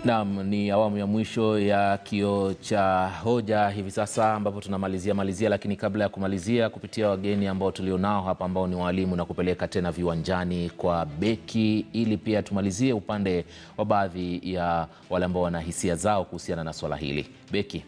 Naam, ni awamu ya mwisho ya kio cha hoja hivi sasa ambapo tunamalizia malizia, lakini kabla ya kumalizia, kupitia wageni ambao tulionao hapa ambao ni walimu na kupeleka tena viwanjani kwa beki, ili pia tumalizie upande wa baadhi ya wale ambao wana hisia zao kuhusiana na swala hili. Beki.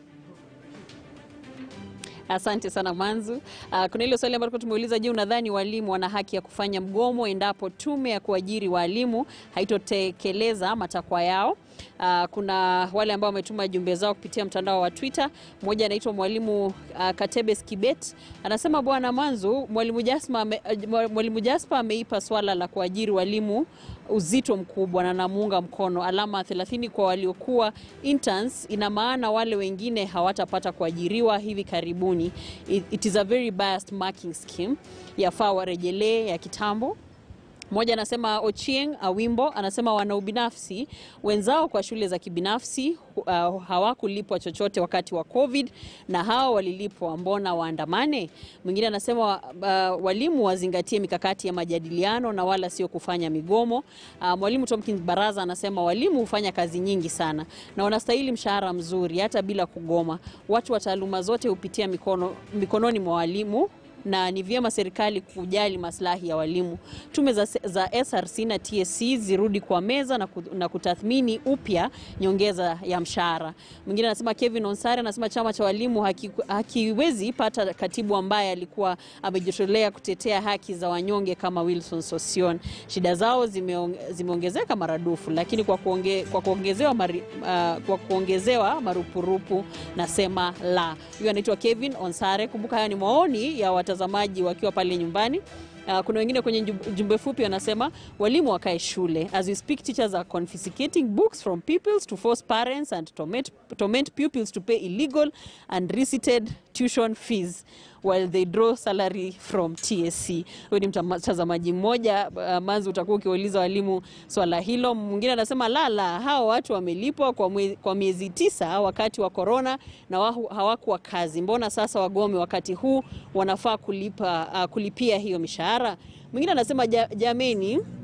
Asante sana Manzu. Uh, kuna ile swali ambalo tumeuliza, je, unadhani walimu wana haki ya kufanya mgomo endapo tume ya kuajiri walimu haitotekeleza matakwa yao? Uh, kuna wale ambao wametuma jumbe zao kupitia mtandao wa Twitter. Mmoja anaitwa mwalimu uh, Katebes Kibet anasema, bwana Manzu, mwalimu Jasper ame, uh, mwalimu Jasper ameipa swala la kuajiri walimu uzito mkubwa na namuunga mkono. Alama 30 kwa waliokuwa interns, ina maana wale wengine hawatapata kuajiriwa hivi karibuni. It, it is a very biased marking scheme, yafaa warejelee ya kitambo. Mmoja anasema Ochieng Awimbo anasema wana ubinafsi wenzao kwa shule za kibinafsi uh, hawakulipwa chochote wakati wa Covid na hao walilipwa, mbona waandamane? Mwingine anasema uh, walimu wazingatie mikakati ya majadiliano na wala sio kufanya migomo. Uh, mwalimu Tomkins Baraza anasema walimu hufanya kazi nyingi sana na wanastahili mshahara mzuri hata bila kugoma. Watu wa taaluma zote hupitia mikono, mikononi mwa walimu na ni vyema serikali kujali maslahi ya walimu. Tume za, za SRC na TSC zirudi kwa meza na, na kutathmini upya nyongeza ya mshahara. Mwingine anasema Kevin Onsare anasema chama cha walimu haki, hakiwezi pata katibu ambaye alikuwa amejitolea kutetea haki za wanyonge kama Wilson Sosion. Shida zao zimeong, zimeongezeka maradufu, lakini kwa, kuonge, kwa, kuongezewa, mari, uh, kwa kuongezewa marupurupu nasema la. Huyo anaitwa Kevin Onsare. Kumbuka haya ni maoni ya watazamaji wakiwa pale nyumbani. Uh, kuna wengine kwenye jumbe fupi wanasema walimu wakae shule. As we speak teachers are confiscating books from pupils to force parents and torment, torment pupils to pay illegal and receipted tuition fees while they draw salary from TSC. Huyu ni mtazamaji mmoja. Uh, Manzi, utakuwa ukiuliza walimu swala hilo. Mwingine anasema lala, hao watu wamelipwa kwa, mwe, kwa miezi tisa wakati wa korona na hawakuwa kazi, mbona sasa wagome wakati huu? Wanafaa kulipa, uh, kulipia hiyo mishahara. Mwingine anasema jameni, uh,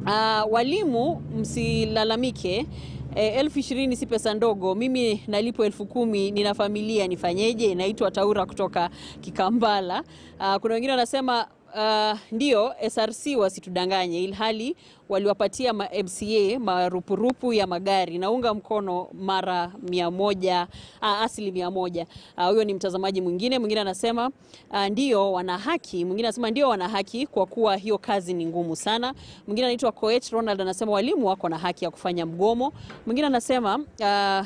walimu msilalamike E, elfu ishirini si pesa ndogo. Mimi nalipo elfu kumi nina familia, nifanyeje? Naitwa Taura kutoka Kikambala. Uh, kuna wengine wanasema uh, ndio SRC wasitudanganye, ilhali waliwapatia ma MCA marupurupu ya magari. Naunga mkono mara mia moja, uh, asili mia moja. Huyo uh, ni mtazamaji mwingine. Mwingine anasema uh, ndio wana haki. Mwingine anasema ndio wana haki kwa kuwa hiyo kazi ni ngumu sana. Mwingine anaitwa Coach Ronald anasema walimu wako na haki ya kufanya mgomo. Mwingine anasema uh,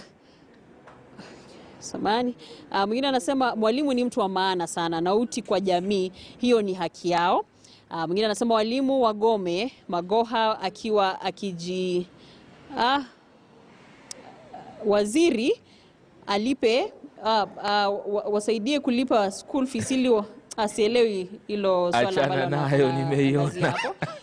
samani uh, mwingine anasema mwalimu ni mtu wa maana sana na uti kwa jamii, hiyo ni haki yao. Uh, mwingine anasema walimu wagome. Magoha akiwa akiji uh, waziri alipe uh, uh, wasaidie kulipa school fees ili asielewi hilo swala ambalo nayo nimeiona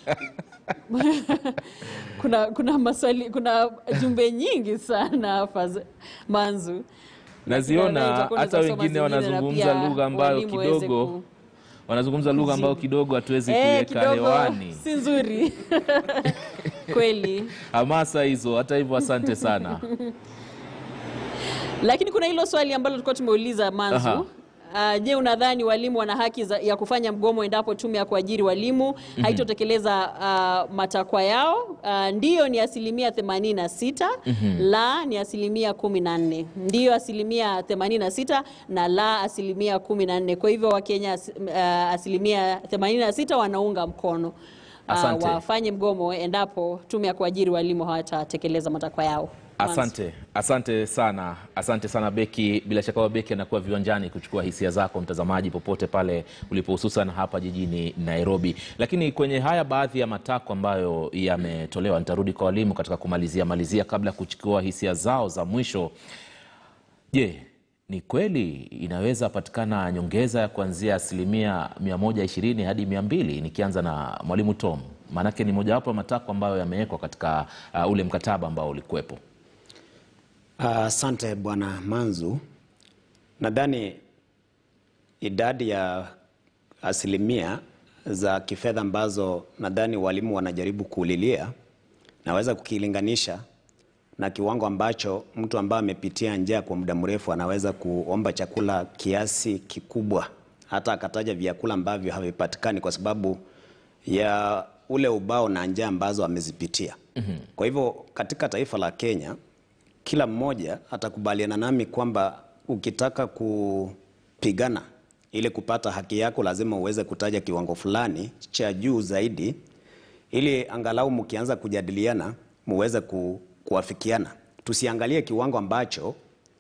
kuna, kuna maswali, kuna jumbe nyingi sana hapa Manzu naziona hata wengine wanazungumza lugha ambayo kidogo wanazungumza lugha ambayo kidogo hatuwezi eh, kuiweka hewani, si nzuri kweli. Hamasa hizo. Hata hivyo, asante sana lakini kuna hilo swali ambalo tulikuwa tumeuliza Manzu. Aha. Uh, je, unadhani walimu wana haki za, ya kufanya mgomo endapo tume ya kuajiri walimu mm -hmm. haitotekeleza uh, matakwa yao? Uh, ndiyo ni asilimia 86 mm -hmm. la ni asilimia 14. Ndiyo asilimia 86 na la asilimia 14. Kwa hivyo Wakenya uh, asilimia 86 wanaunga mkono uh, wafanye mgomo endapo tume ya kuajiri walimu hawatatekeleza matakwa yao. Asante, asante sana, asante sana Beki. Bila shaka Beki anakuwa viwanjani kuchukua hisia zako mtazamaji, popote pale ulipo, hususan hapa jijini Nairobi. Lakini kwenye haya baadhi ya matakwa ambayo yametolewa, nitarudi kwa walimu katika kumalizia malizia, kabla ya kuchukua hisia zao za mwisho. Je, ni kweli inaweza patikana nyongeza ya kuanzia asilimia 120 hadi 200? Nikianza na mwalimu Tom, maanake ni mojawapo ya matakwa ambayo yamewekwa katika uh, ule mkataba ambao ulikuwepo. Asante uh, Bwana Manzu, nadhani idadi ya asilimia za kifedha ambazo nadhani walimu wanajaribu kuulilia naweza kukilinganisha na kiwango ambacho mtu ambaye amepitia njaa kwa muda mrefu anaweza kuomba chakula kiasi kikubwa, hata akataja vyakula ambavyo havipatikani kwa sababu ya ule ubao na njaa ambazo amezipitia. Kwa hivyo katika taifa la Kenya kila mmoja atakubaliana nami kwamba ukitaka kupigana ili kupata haki yako lazima uweze kutaja kiwango fulani cha juu zaidi, ili angalau mkianza kujadiliana muweze ku, kuafikiana. Tusiangalie kiwango ambacho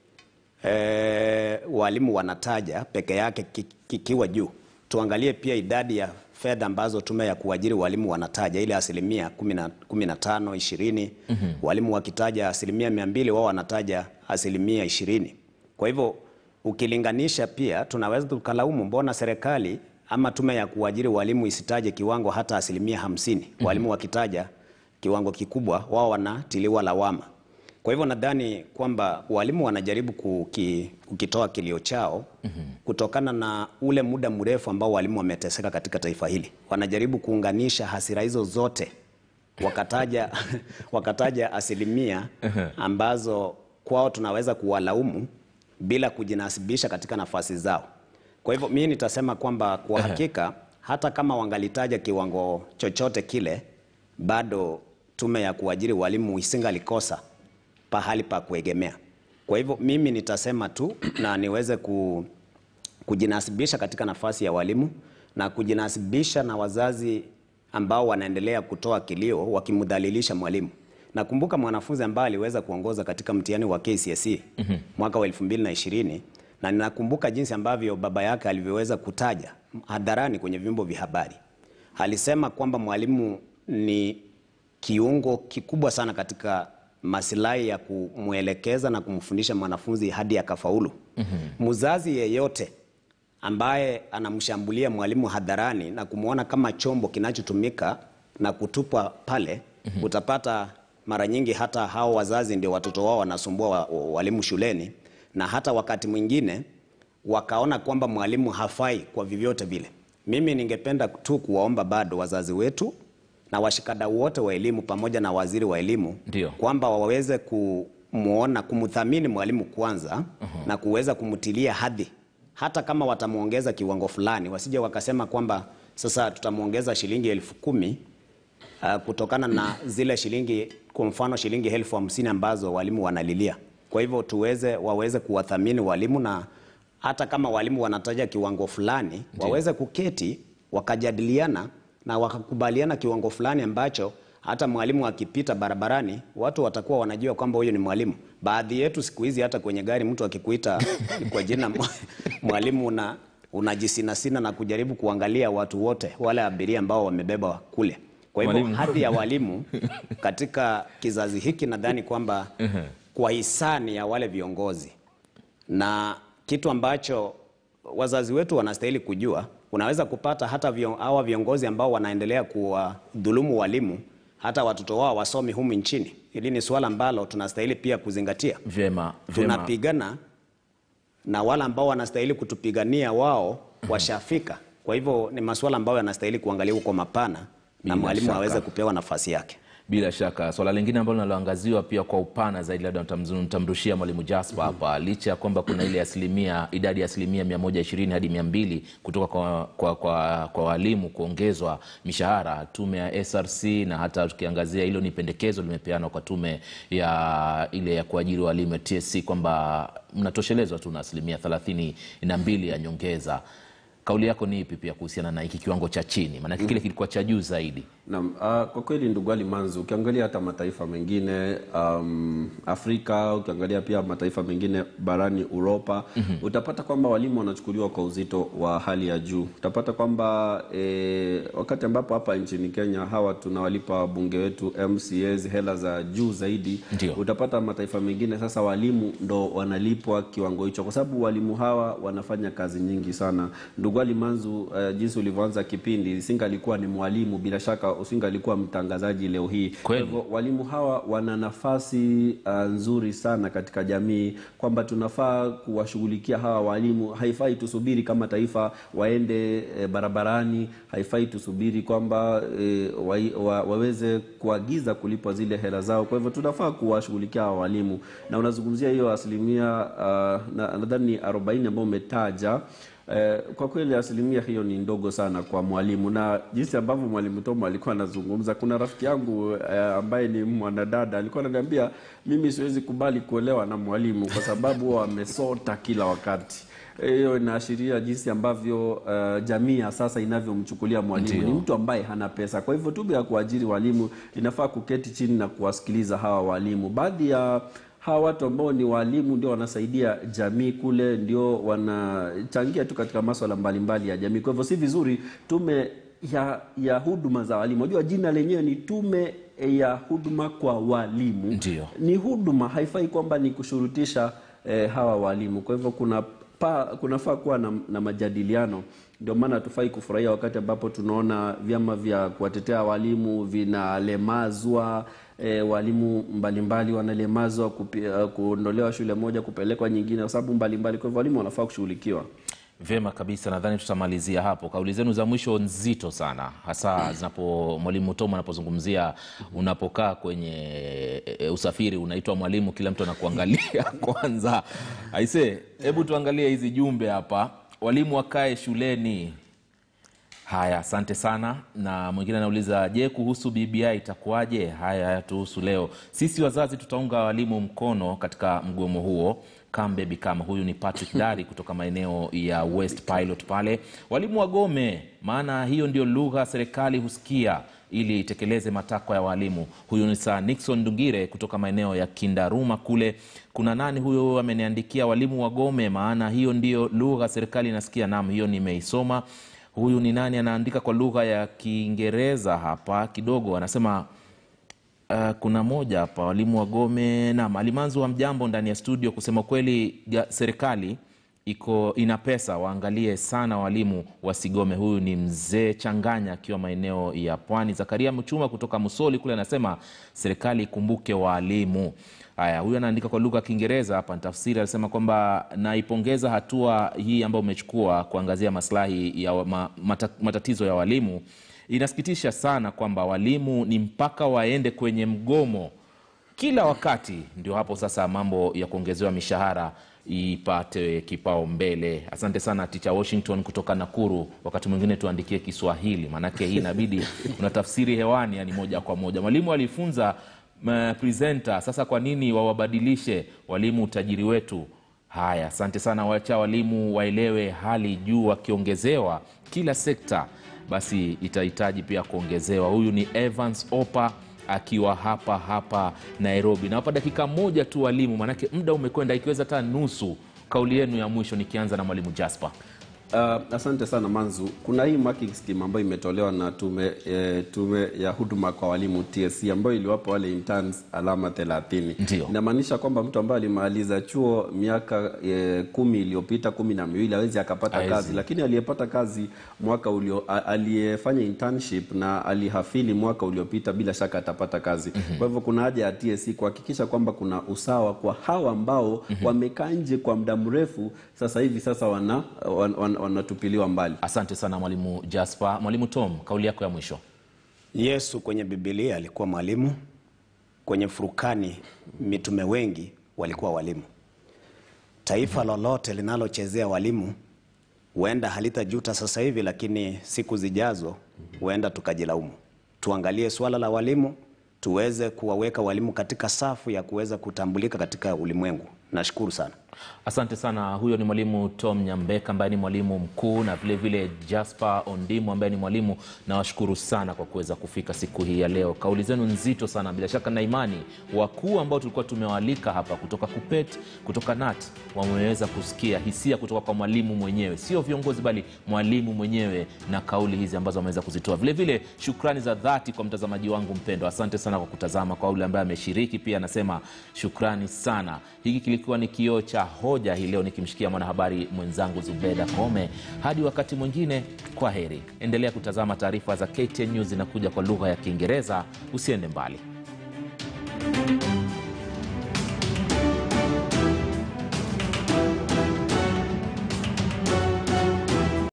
e, walimu wanataja peke yake ki- kikiwa juu. Tuangalie pia idadi ya fedha ambazo tume ya kuajiri walimu wanataja ile asilimia kumi na- kumi na tano ishirini. Walimu wakitaja asilimia mia mbili wao wanataja asilimia ishirini. Kwa hivyo ukilinganisha pia tunaweza tukalaumu mbona serikali ama tume ya kuajiri walimu isitaje kiwango hata asilimia hamsini. Walimu wakitaja kiwango kikubwa wao wanatiliwa lawama. Kwa hivyo nadhani kwamba walimu wanajaribu kuki, kukitoa kilio chao kutokana na ule muda mrefu ambao walimu wameteseka katika taifa hili. Wanajaribu kuunganisha hasira hizo zote wakataja, wakataja asilimia ambazo kwao tunaweza kuwalaumu bila kujinasibisha katika nafasi zao. Kwa hivyo mimi nitasema kwamba kwa hakika hata kama wangalitaja kiwango chochote kile, bado tume ya kuajiri walimu isingalikosa pahali pa kuegemea. Kwa hivyo mimi nitasema tu na niweze ku, kujinasibisha katika nafasi ya walimu na kujinasibisha na wazazi ambao wanaendelea kutoa kilio wakimdhalilisha mwalimu. Nakumbuka mwanafunzi ambaye aliweza kuongoza katika mtihani wa KCSE mwaka wa 2020 na ninakumbuka jinsi ambavyo baba yake alivyoweza kutaja hadharani kwenye vyombo vya habari. Alisema kwamba mwalimu ni kiungo kikubwa sana katika masilahi ya kumwelekeza na kumfundisha mwanafunzi hadi akafaulu. Mzazi yeyote ambaye anamshambulia mwalimu hadharani na kumwona kama chombo kinachotumika na kutupwa pale, utapata mara nyingi hata hao wazazi ndio watoto wao wanasumbua wa, wa, walimu shuleni, na hata wakati mwingine wakaona kwamba mwalimu hafai kwa vyovyote vile. Mimi ningependa tu kuwaomba bado wazazi wetu na washikadau wote wa elimu pamoja na waziri wa elimu Ndio. kwamba waweze kumwona kumthamini mwalimu kwanza na kuweza kumtilia hadhi, hata kama watamwongeza kiwango fulani, wasije wakasema kwamba sasa tutamwongeza shilingi elfu kumi uh, kutokana na zile shilingi, kwa mfano shilingi elfu hamsini ambazo walimu wanalilia. Kwa hivyo tuweze waweze kuwathamini walimu na hata kama walimu wanataja kiwango fulani waweze kuketi wakajadiliana na wakakubaliana kiwango fulani ambacho hata mwalimu akipita barabarani watu watakuwa wanajua kwamba huyo ni mwalimu. Baadhi yetu siku hizi hata kwenye gari mtu akikuita kwa jina mwa- mwalimu una unajisinasina na kujaribu kuangalia watu wote wale abiria ambao wamebeba kule. Kwa hivyo Mwalimu. hadhi ya walimu katika kizazi hiki nadhani kwamba kwa hisani ya wale viongozi na kitu ambacho wazazi wetu wanastahili kujua, unaweza kupata hata vion, hawa viongozi ambao wanaendelea kuwadhulumu walimu, hata watoto wao wasomi humu nchini. Hili ni suala ambalo tunastahili pia kuzingatia. Vyema, vyema. Tunapigana na wale ambao wanastahili kutupigania wao washafika. Kwa hivyo ni masuala ambayo yanastahili kuangaliwa kwa mapana Bila na mwalimu shaka. aweze kupewa nafasi yake. Bila shaka swala lingine ambalo linaloangaziwa pia kwa upana zaidi, labda nitamzu- nitamrushia mwalimu Jasper hapa, licha ya kwamba kuna ile asilimia idadi ya asilimia 120 hadi 200 kutoka kwa, kwa, kwa, kwa walimu kuongezwa mishahara, tume ya SRC na hata tukiangazia hilo ni pendekezo limepeanwa kwa tume ya ile ya kuajiri walimu ya TSC kwamba mnatoshelezwa tu na asilimia 32 ya nyongeza. Kauli yako ni ipi pia kuhusiana na hiki kiwango cha chini? Maanake kile kilikuwa cha juu zaidi. Naam, uh, kwa kweli ndugu Ali Manzu, ukiangalia hata mataifa mengine um, Afrika, ukiangalia pia mataifa mengine barani Uropa utapata kwamba walimu wanachukuliwa kwa uzito wa hali ya juu. Utapata kwamba eh, wakati ambapo hapa nchini Kenya hawa tunawalipa wabunge wetu MCAs hela za juu zaidi, Ndio. utapata mataifa mengine sasa walimu ndo wanalipwa kiwango hicho, kwa sababu walimu hawa wanafanya kazi nyingi sana. Ndugu Ndugwali Manzu, uh, jinsi ulivyoanza kipindi, singalikuwa ni mwalimu, bila shaka usingalikuwa mtangazaji leo hii. Kwa Kweli. hivyo walimu hawa wana nafasi uh, nzuri sana katika jamii, kwamba tunafaa kuwashughulikia hawa walimu. Haifai tusubiri kama taifa waende e, barabarani, haifai tusubiri kwamba e, wa, wa, waweze kuagiza kulipwa zile hela zao. Kwa hivyo tunafaa kuwashughulikia hawa walimu, na unazungumzia hiyo asilimia uh, na- nadhani ni 40 ambao umetaja Eh, kwa kweli asilimia hiyo ni ndogo sana kwa mwalimu, na jinsi ambavyo mwalimu Tomo alikuwa anazungumza, kuna rafiki yangu eh, ambaye ni mwanadada alikuwa ananiambia mimi siwezi kubali kuolewa na mwalimu kwa sababu huwa amesota kila wakati. Hiyo inaashiria jinsi ambavyo eh, jamii ya sasa inavyomchukulia mwalimu. Ndio. Ni mtu ambaye hana pesa. Kwa hivyo tume ya kuajiri walimu inafaa kuketi chini na kuwasikiliza hawa walimu. Baadhi ya hawa watu ambao ni walimu ndio wanasaidia jamii kule, ndio wanachangia tu katika maswala mbalimbali ya jamii. Kwa hivyo si vizuri tume ya ya huduma za walimu. Unajua jina lenyewe ni tume ya huduma kwa walimu. Ndio. Ni huduma, haifai kwamba ni kushurutisha eh, hawa walimu. Kwa hivyo kuna pa, kunafaa kuwa na, na majadiliano. Ndio maana hatufai kufurahia wakati ambapo tunaona vyama vya kuwatetea walimu vinalemazwa e, walimu mbalimbali wanalemazwa kupi- uh, kuondolewa shule moja kupelekwa nyingine kwa sababu mbalimbali. Kwa hivyo walimu wanafaa kushughulikiwa. Vyema kabisa, nadhani tutamalizia hapo. Kauli zenu za mwisho nzito sana, hasa zinapo mwalimu Tom anapozungumzia unapokaa kwenye e, usafiri unaitwa mwalimu, kila mtu anakuangalia kwanza. Aise, hebu tuangalie hizi jumbe hapa. Walimu wakae shuleni. Haya, asante sana. Na mwingine anauliza, je, kuhusu BBI itakuwaje? Haya hayatuhusu leo. Sisi wazazi tutaunga walimu mkono katika mgomo huo. Come baby come. Huyu ni Patrick Dari kutoka maeneo ya West Pilot pale. Walimu wagome, maana hiyo ndio lugha serikali husikia ili itekeleze matakwa ya walimu. Huyu ni Sir Nixon Ndungire kutoka maeneo ya Kindaruma kule. Kuna nani huyo ameniandikia, walimu wagome, maana hiyo ndio lugha serikali inasikia. Naam, hiyo nimeisoma. Huyu ni nani anaandika kwa lugha ya Kiingereza hapa kidogo, anasema Uh, kuna moja hapa walimu wagome. Naam, Alimanzu wa mjambo ndani ya studio. Kusema kweli, ga- serikali iko ina pesa, waangalie sana walimu wasigome. Huyu ni mzee Changanya akiwa maeneo ya Pwani. Zakaria Mchuma kutoka Musoli kule anasema serikali ikumbuke walimu. Haya, huyu anaandika kwa lugha ya Kiingereza hapa, nitafsiri. Anasema kwamba naipongeza hatua hii ambayo umechukua kuangazia maslahi ya wa- ma, mata, matatizo ya walimu. Inasikitisha sana kwamba walimu ni mpaka waende kwenye mgomo kila wakati, ndio hapo sasa mambo ya kuongezewa mishahara ipate kipaumbele. Asante sana Ticha Washington kutoka Nakuru. Wakati mwingine tuandikie Kiswahili, maanake hii inabidi unatafsiri hewani, yani moja kwa moja. Mwalimu alifunza m- presenter, sasa kwa nini wawabadilishe walimu utajiri wetu? Haya, asante sana. Wacha walimu waelewe hali juu, wakiongezewa kila sekta basi itahitaji pia kuongezewa. Huyu ni Evans Opa akiwa hapa hapa Nairobi. Nawapa dakika moja tu walimu, maanake muda umekwenda, ikiweza hata nusu. Kauli yenu ya mwisho, nikianza na mwalimu Jasper. Uh, asante sana Manzu. Kuna hii marking scheme ambayo imetolewa na tume, e, tume ya huduma kwa walimu TSC ambayo iliwapa wale interns alama 30. Ndio. Inamaanisha kwamba mtu ambaye alimaliza chuo miaka e, kumi iliyopita kumi na miwili hawezi akapata Hawezi. kazi, lakini aliyepata kazi mwaka ulio a- aliyefanya internship na alihafili mwaka uliopita bila shaka atapata kazi. Kwa hivyo kuna haja ya TSC kuhakikisha kwamba kuna usawa kwa hawa ambao wamekaa nje kwa muda mrefu, sasa hivi sasa wana, wan, wan, wanatupiliwa mbali. Asante sana mwalimu Jasper. Mwalimu Tom, kauli yako ya mwisho. Yesu kwenye Biblia alikuwa mwalimu, kwenye Furukani mitume wengi walikuwa walimu. Taifa lolote linalochezea walimu huenda halitajuta sasa hivi, lakini siku zijazo huenda tukajilaumu. Tuangalie suala la walimu, tuweze kuwaweka walimu katika safu ya kuweza kutambulika katika ulimwengu. Nashukuru sana. Asante sana. Huyo ni mwalimu Tom Nyambeka ambaye ni mwalimu mkuu na vile vile Jasper Ondimu ambaye ni mwalimu. Nawashukuru sana kwa kuweza kufika siku hii ya leo. Kauli zenu nzito sana, bila shaka na imani wakuu ambao tulikuwa tumewaalika hapa kutoka KUPPET, kutoka NAT wameweza kusikia hisia kutoka kwa mwalimu mwenyewe, sio viongozi, bali mwalimu mwenyewe na kauli hizi ambazo ameweza kuzitoa. Vile vile shukrani za dhati kwa mtazamaji wangu mpendwa, asante sana kwa kutazama. Kwa yule ambaye ameshiriki pia anasema shukrani sana. Hiki kilikuwa ni kioo cha hoja hii leo nikimshikia mwanahabari mwenzangu Zubeda Kome. Hadi wakati mwingine, kwa heri. Endelea kutazama taarifa za KTN News zinakuja kwa lugha ya Kiingereza. Usiende mbali.